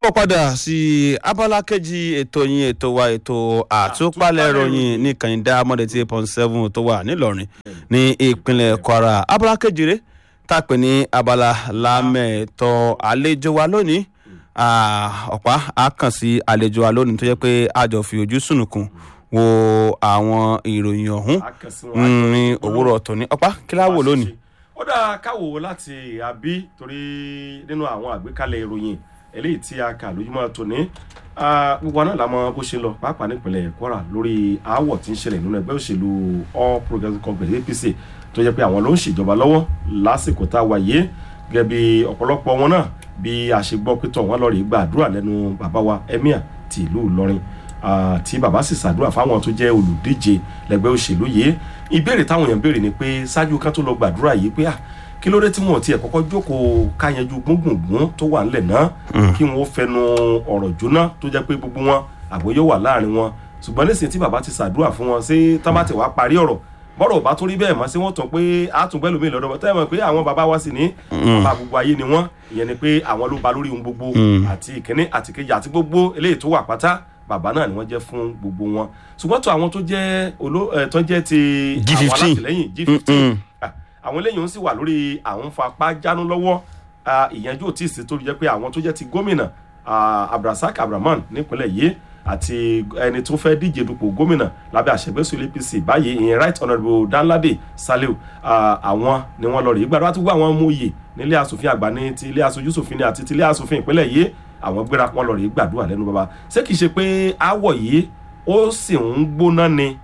ó padà sí abala kejì ètò yín ètò wa ètò àtúpalẹ̀ ìròyìn ní kànìdá mọ́dé tí eight point seven tó wà nílọrin ní ìpínlẹ̀ kwara abala kejì rẹ̀ tá a pè ní abala lámẹ̀tọ́ àlejò wa lónìí ọ̀pá a kàn sí àlejò wa lónìí tó jẹ́ pé a jọ fi ojú sùnùkùn wo àwọn ìròyìn ọ̀hún ní òwúrọ̀ tòní ọ̀pá kí láwò lónìí. ó dáa káwò láti àbí torí nínú àwọn àgbékalẹ̀ ìròyìn eléyìí tí a kà lójúmọ́ tòní gbogbo náà la mọ bó ṣe lọ pàápàá nípìnlẹ̀ kwara lórí aáwọ̀ tí ń ṣẹlẹ̀ nínú ẹgbẹ́ òṣèlú all progressives congress apc tó jẹ́ pé àwọn ló ń ṣèjọba lọ́wọ́ lásìkò tá a wà yé gẹ́gẹ́ bí ọ̀pọ̀lọpọ̀ wọn náà bí a ṣe gbọ́ pé tọ̀ wọ́n lọ rí gbàdúrà lẹ́nu bàbá wa emir ti ìlú ìlọrin tí bàbá sì ṣàdúrà fáwọn tó jẹ́ olùdíje lẹ́gbẹ́ òṣèlú yìí ìbéèrè táwọn èèyàn béèrè ni pé ṣáájú kan tó lọ gbàdúrà yìí pé kí ló dé tí wọn ò tiẹ̀ kọ́kọ́ jókòó káyanjú gbóngbòngbòn tó wà ńlẹ̀ náà kí wọn ó fẹnu ọ̀rọ̀ jóná tó jẹ́ pé gbogbo wọn àbò yóò wà láàrin wọn ṣùgbọ́n nísìnyí tí bàbá ti ṣàdúrà fún wọn ṣé tán bá ti wá parí ọ̀rọ̀ bọ́rọ̀ bá tó rí bẹ́ẹ̀ mọ́ sí wọ́n tàn pé àtúngbẹ́ lómi lọ́dọ̀ bọ́ tẹ́lẹ̀ mọ̀ pé àwọn bàbá wa sì ní bàbá gbogbo ayé ni wọ́n ìyẹn ni pé àwọn ló ba lórí ohun gbogbo àti ìkíní àti kejì àti gbogbo eléyìí tó wà pátá bàbá náà ni wọ́n jẹ́ fún gbogbo wọn ṣùgbọ́n tó àwọn tó jẹ́ olo tó jẹ́ ti àwọn alátìlẹ́yìn g fifteen àwọn eléyìí ń sì wà lórí àwọn fapá jánu lọ́wọ́ ìyẹnjú òtí ìsìn tó jẹ́ pé àwọn tó jẹ́ ti gómìnà abdulrasaq abdulrahman nípínlẹ̀ yìí àti ẹni tó fẹ́ díje dupò gómìnà lábẹ́ àṣẹgbẹ́sọ apc báyìí ìyẹn right honourable danlade saliu àwọn ni wọ́n lọ rí gbàdúrà tó gbọ́ àwọn ọmọ òye nílé asòfin àgbà ní ti ilé aṣojú ṣòfin ní àti ti ilé asòfin ìpínlẹ̀ yìí àwọn gbéra wọn lọ rí gbàdúrà lẹ́nu bàbá ṣé kìí ṣe pé àwọ̀ yìí ó sì ń gbóná ni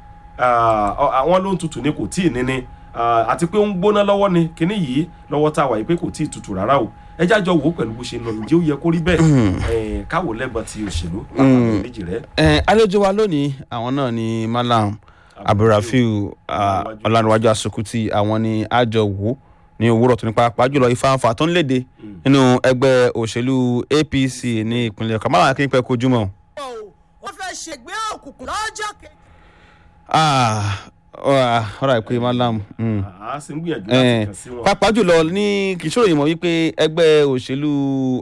àwọn ló ń tutù ni kò tíì ní ni àti pé ó ń gbóná lọ́wọ́ ni kíní yìí lọ́wọ́ tá a wà yìí pé kò tíì tutù rárá o ẹ jájọ wò ó pẹ̀lú bó ṣe ń lọ ǹjẹ́ ó yẹ kó rí bẹ́ẹ̀ káwò lẹ́gbọ̀n ti òṣèlú lápapọ̀ méjì rẹ̀. àlejò wa lónìí àwọn náà ni malam abdulrafiu ọlànìwájú asukuti àwọn ni àjọ wò ní òwúrọ̀ tó ní pàápàá jùlọ ìfàǹfà tó ń léde nínú ẹgbẹ́ òṣèlú apc ní ìpínlẹ̀ ọ̀kan máa kí n pẹ́ kojú mọ́. wọ́n fẹ́ ṣègbè òkùnkùn lọ́jọ́ kejì ọ̀rọ̀ àìpé malam. a sì ń gbìyànjú láti kàn sí wọn. pàápàá jùlọ ní kìsòrò yìí mọ̀ wípé ẹgbẹ́ òṣèlú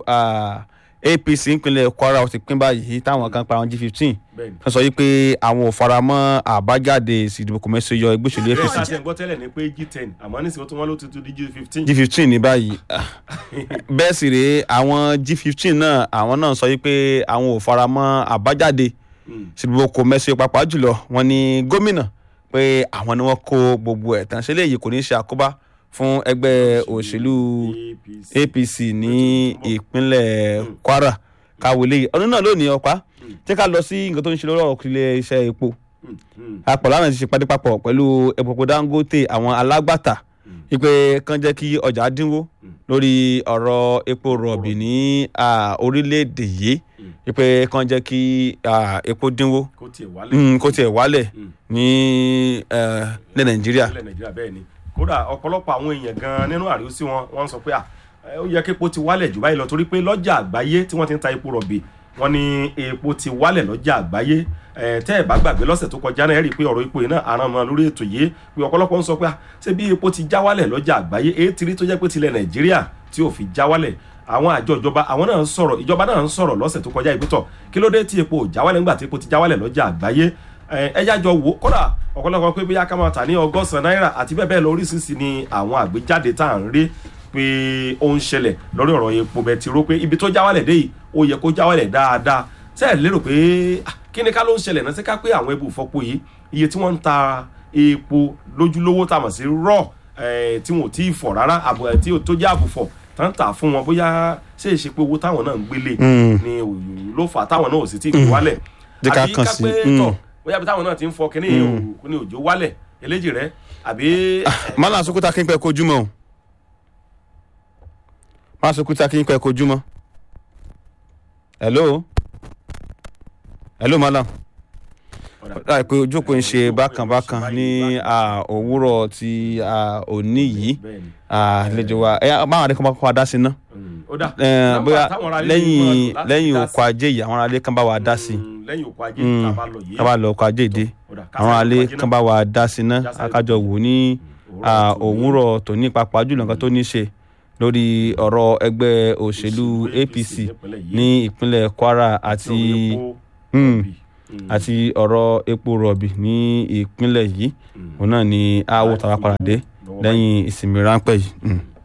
apc ìpínlẹ̀ kwara ó ti pín báyìí táwọn kan pa àwọn g fifteen kan sọ wípé àwọn ò fara mọ́ àbájáde ìsìdìbò kò mẹ́sẹ̀ yọ ẹgbẹ́ òṣèlú apc. bẹ́ẹ̀ àti ẹ̀gbọ́n tẹ́lẹ̀ ni pé g ten àmọ́ nísìnyí wọ́n tún wọ́n ló ti tún di g fifteen. g fifteen ní báyìí bẹ́ẹ̀ sì rèé àwọn g fifteen náà àwọn náà sọ wípé àwọn ò fara mọ́ àbájáde ìsìdìbò kò mẹ́sẹ̀ pàápàá jùlọ wọn ni gómìnà pé àwọn ni wọ́n kó gbogbo ẹ̀ tán ṣe léyìí kò ní ṣe àkóbá fún ẹgbẹ́ òṣèlú apc ní ìpínlẹ̀ kwara káwọlé ọdún náà lónìí ọ̀pá jẹ́ ká lọ sí nǹkan tó ń ṣe lórí ọ̀rọ̀ ilé iṣẹ́ epo apọ̀ láwọn ti ṣe pàdé papọ̀ pẹ̀lú epo dangote àwọn alágbàtà wípé kán jẹ́ kí ọjà dínwó lórí ọ̀rọ̀ epo rọ̀bì ní orílẹ̀-èdè yìí wípé kán jẹ́ kí epo dínwó kó tiẹ̀ wálẹ̀ ní ilẹ̀ nàìjíríà. ilẹ̀ nàìjíríà bẹ́ẹ̀ ni kódà ọ̀pọ̀lọpọ̀ àwọn èèyàn gan nínú àríwísí wọn wọ́n sọ pé ó yẹ kí epo ti wálẹ̀ jù báyìí lọ torí pé lọ́jà àgbáyé tí wọ́n ti ń ta epo rọ̀bì wọ́n ní epo ti wálẹ̀ lọ́jà àgbáyé tẹ́ ẹ̀ bá gbàgbé lọ́sẹ̀ tó kọjá náà rí i pé ọ̀rọ̀ epo yìí náà àràn mọ́ lórí ètò yìí pé ọ̀pọ̀lọpọ̀ ń sọ pé ṣé bí epo ti já wálẹ̀ lọ́jà àgbáyé èyí ti rí tó jẹ́ pé tilẹ̀ nàìjíríà tí ò fi já wálẹ̀ àwọn àjọ ìjọba àwọn náà ń sọ̀rọ̀ ìjọba náà ń sọ̀rọ̀ lọ́sẹ̀ tó kọjá ìpítọ̀ kí ló dé tí epo ò já wálẹ̀ nígbà tí epo ti já wálẹ̀ lọ́jà àgbáyé ẹjá jọ wò kódà ọ̀pọ̀lọpọ̀ pé bóyá ká máa tà ní ọgọ́sàn náírà àti bẹ́ẹ̀ bẹ́ẹ̀ lọ oríṣiríṣi ni àwọn àgbéjáde tá à ń rí pé ó ń ṣẹlẹ̀ lórí ọ̀rọ̀ epo bẹtiró pé ibi tó já wálẹ̀ dé yìí ó yẹ kó já wálẹ̀ dáadáa sẹ́ẹ̀ lérò pé kí ni ká ló ń ṣẹlẹ̀ náà sí ká pé àwọn ebu ìfọpo yìí iye tí wọ́n ń ta epo lójúlówó tá a mọ̀ sí rọ̀ tí wọn ò tí ì fọ̀ rárá tí tó jẹ́ àbùfọ̀ tán tà fún wọn bóyá ṣe é ṣe pé owó táwọn náà ń gbélé ni ló fà táwọn náà ò sì tí ì gbé wálẹ̀ àbí ká pé tọ̀ bóyá bí táwọn náà ti ń fọ kínní ní òjò wálẹ̀ eléjì rẹ àbí. mọ́lá sokuta kí n pẹ́ kojú mọ́ o mọ́lá sokuta kí n pẹ́ kojú mọ́ hello hello mọ́lá láì pé ojú òpó ń ṣe bákan-bákan ní òwúrọ̀ ti òní yìí àlejò wa báwọn adé kan bá kọ́ wa dá sí ná bóyá lẹ́yìn lẹ́yìn òkú ajé yìí àwọn aráalé kan bá wa dá sí lẹ́yìn òkú ajé tá a bá lọ yìí ká bá lọ òkú ajé dé àwọn aráalé kan bá wa dá sí ná akájọ wò ní òwúrọ̀ tòní pàápàá jùlọ nǹkan tó ní ṣe lórí ọ̀rọ̀ ẹgbẹ́ òṣèlú apc ní ìpínlẹ̀ kwara àti Hmm. àti ọ̀rọ̀ epo rọ̀bì ní ìpínlẹ̀ yìí òun náà ni aáwọ̀ tàwa padà dé lẹ́yìn ìsinmi ráńpẹ́ yìí. Hmm.